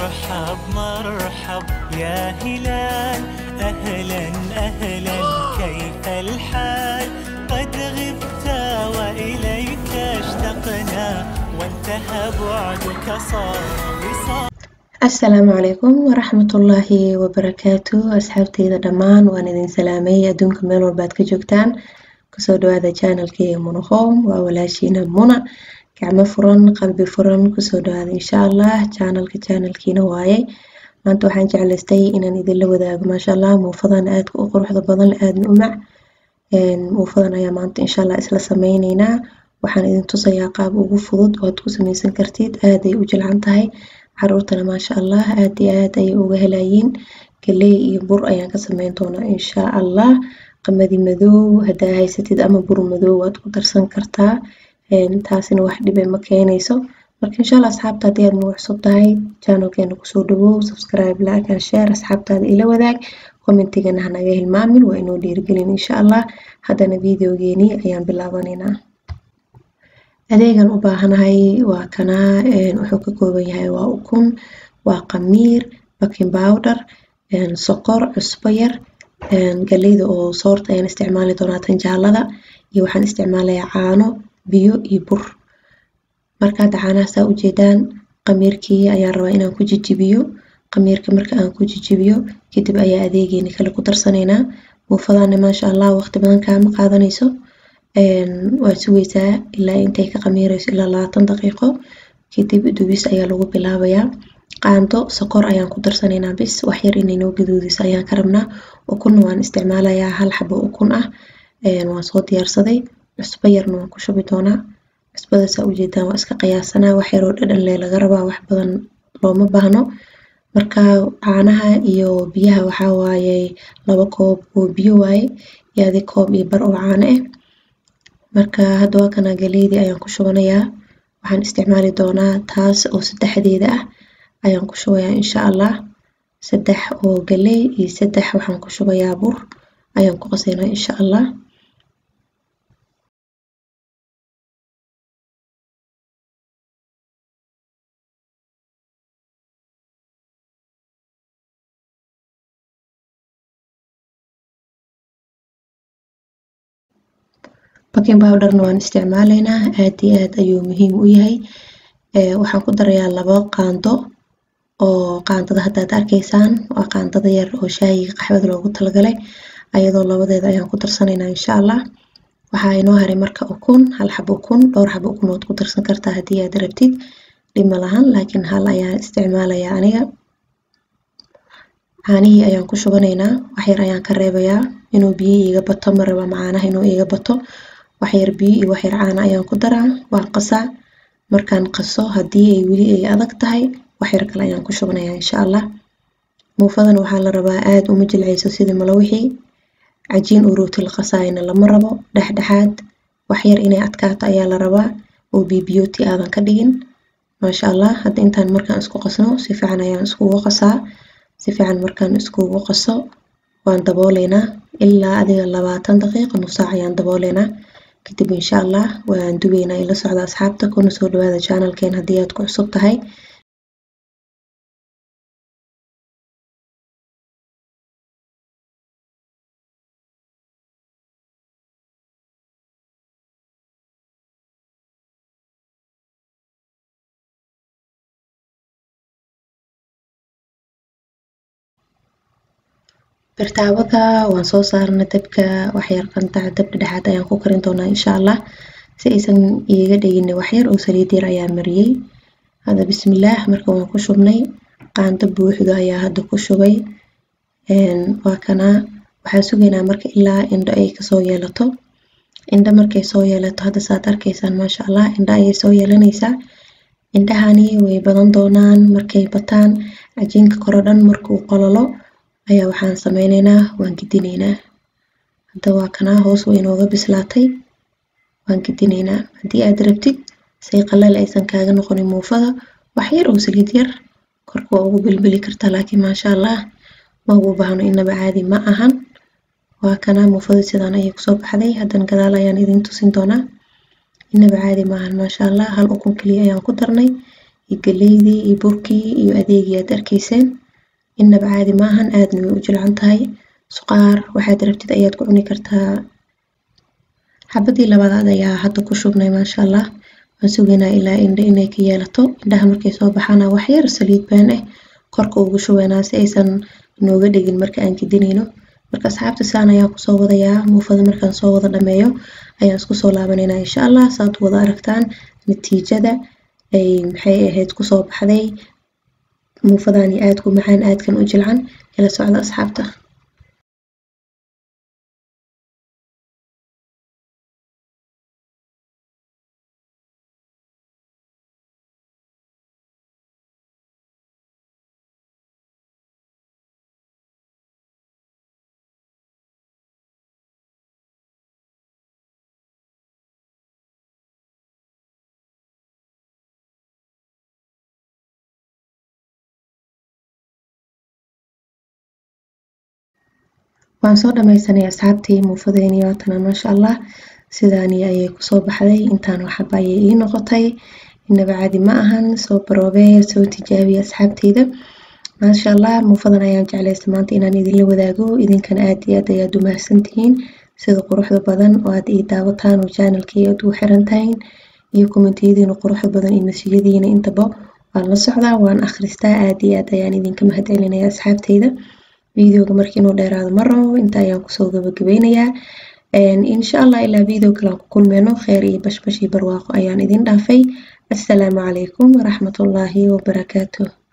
مرحب مرحب يا هلال أهلا أهلا كيف الحال قد غبت وإليك اشتقنا وانتهى بعدك صار وصال asalaamu calaykum waraxmatullaahi wabarakaatu asxaabteyda dhammaan waan idin salaamay adduunka meel walbaad ka joogtaan kusoo dhawaada janalkeyga munahoom waa walaashiina muna gacmo furan qalbi furan kusoo dhawaada insha allah janalka janalkiina waaye maanta waxaan jeclaystay inaan idinla wadaago maasha allah muufadan aadka u quruxda badan aadna u mac muufadan ayaa maanta insha allah isla sameyneynaa waxaan idin tusayaa qaab ugu fudud oo aad ku sameysan kartid aaday u jilcan tahay caruurtana maasha allah aad iyo aad ayay uga helayiin galey iyo bur ayaan ka sameyn doonaa insha allah qamadi madow hadaa haysatid ama bur madow waad ku darsan kartaa taasina wax dhibe ma keenayso marka insha allah asxaabta haddii aad nagu cusub tahay channelkeena kusoo dhawow subscribe like and share asxaabtaada ila wadaag commentigana hanaga hilmaamin waa inoo dhiirigelin insha allah haddana videogeeni ayaan bilaabaneynaa adeegan u baahanahay waa kanaa wuxuu ka kooban yahay waa ukun waa qamiir baking powder sokor cusbo yar galeyda oo soorta ayaan isticmaali doonaa tan jaalada iyo waxaan isticmaalayaa caano biyo iyo bur marka hadda caanaha saa ujeedaan qamiirkii ayaan rabaa inaan ku jijibiyo qamiirka marka aan ku jijibiyo kadib ayaa adeegeeni kale ku darsanaynaa muufadana maasha allah waqti badan kaama qaadanayso waad sugeysaa ilaa intay ka qamiireyso ilaa labaatan daqiiqo kadib dubis ayaa lagu bilaabayaa qaando sokor ayaan ku darsanaynaa bis waxyar inay noo gaduudiso ayaan ka rabnaa ukunna waan isticmaalayaa hal xabo ukun ah waan soo diyaarsaday cusbo yarna waan ku shubi doonaa cusbada saa ujeedaan waa iska qiyaasanaa wax yaroo dhadhan leh laga rabaa wax badan looma baahno marka caanaha iyo biyaha waxaa waaye laba koob oo biyo waaye iyo adi koob iyo bar oo caano ah marka hadda waa kana galeydii ayaan ku shubanayaa waxaan isticmaali doonaa taas oo saddexdeeda ah ayaan ku shubayaa insha allah saddex oo galey iyo saddex waxaan ku shubayaa bur ayaan ku qasaynaa insha allah baking powderna waan isticmaalaynaa aad iyo aad ayuu muhiim u yahay waxaan ku darayaa labo qaando oo qaandada haddaad arkaysaan waa qaandada yar oo shaayiga qaxwada loogu talagalay ayadoo labadeeda ayaan ku darsanaynaa insha allah waxaa inoo haray marka ukun hal xabo ukun dhowr xabo ukun waad ku darsan kartaa haddii aad rabtid dhib ma lahan laakiin hal ayaan isticmaalayaa aniga caanihii ayaan ku shubanaynaa waxyar ayaan ka reebayaa inuu biyo iiga bato ma raba macaanaha inuu iiga bato waxyar biyo iyo waxyar caana ayaan ku daraa waan qasaa markaan qaso haddii ay weli ay adag tahay waxyar kale ayaan ku shubanayaa insha allah muufadan waxaa la rabaa aada uma jilcayso sidii malawixii cajiin oo rooti la qasaayana lama rabo dhexdhexaad waxyar inay adkaato ayaa la rabaa oo bibiyooti aadan ka dhigin maasha allah hadda intaan markaan isku qasno si fiican ayaan iskugu qasaa si fiican markaan iskugu qaso waan dabooleynaa ilaa adiga labaatan daqiiqo nus saac ayaan dabooleynaa kadib insha allah waan dubeynaa ila socda asxaabta kuna soo dhawaada channelkeen haddii aad ku cusub tahay birtaawada waan soo saarna dabka waxyar qantac dab dhexaad ayaan ku karin doonaa insha allah si aysan iiga dhegin waxyar oo saliid yar ayaa mariyey hadda bismillaah marka waan ku shubnay qaando buuxdo ayaa hadda ku shubay waa kana waxaa sugaynaa marka ilaa indho ay kasoo yeelato indho markay soo yeelato hadda saad arkaysaan maasha allah indho ayay soo yeelanaysaa indhahani way badan doonaan markay bataan cajiinka koro dhan markuu qololo ayaa waxaan sameyneynaa waan gedineynaa hadda waa kanaa hoos way inooga bislaatay waan gedineynaa haddii aad rabtid say qalal aysan kaaga noqonin muufada wax yar oo saliid yar korka waa ugu bilbili kartaa laakiin maasha allah ma ugu baahno inaba caadi ma ahan waa kanaa muufada sidaan ayay kusoo baxday haddana gadaal ayaan idin tusin doonaa inaba caadi maahan maasha allah hal ukun keliya ayaan ku darnay iyo galeydii iyo burkii iyo adeegii aad arkayseen innaba caadi maahan aadna way u jilcan tahay suqaar waxaad rabtid ayaad ku cuni kartaa xabadii labaadaad ayaa hadda ku shubnay maasha allah waan sugaynaa ilaa indha inay ka yeelato indhaha markay soo baxaana wax yar saliid baan ah korka ugu shubaynaa si aysan nooga dhigin marka aan gedinayno marka asxaabta saan ayaan kusoo wadayaa muufada markaan soo wada dhameeyo ayaan isku soo laabanaynaa insha allah saad wada aragtaan natiijada ay maxay ahayd kusoo baxday muufadani aadku macaan aadkan u jilcan ila socda asxaabta waan soo dhammaysanay asxaabtii muufadeenii waatana maasha allah sidaani ayay kusoo baxday intaan waxaba ayay ii noqotay inaba caadi ma ahan soo baroobee soo tijaabiya asxaabteyda maasha allah muufadan ayaan jeclaysta maanta inaan idinla wadaago idinkana aad iyo aad ayaad u mahadsantihiin sida quruxda badan oo aad ii daawataan oo janalkii aad ugu xiran tahayn iyo kommentiyadiina quruxda badan iyo masijadiina intaba waan la socdaa waan akhristaa aad iyo aad ayaan idinka mahad celinaya asxaabteyda videoga markii inuu dheeraado ma rabo inta ayaan kusoo gabagabeynayaa insha allah ilaa video kale aan ku kulmeyno kheer iyo bashbash iyo barwaaqo ayaan idin dhaafay assalaamu calaykum waraxmatullaahi wabarakaatuh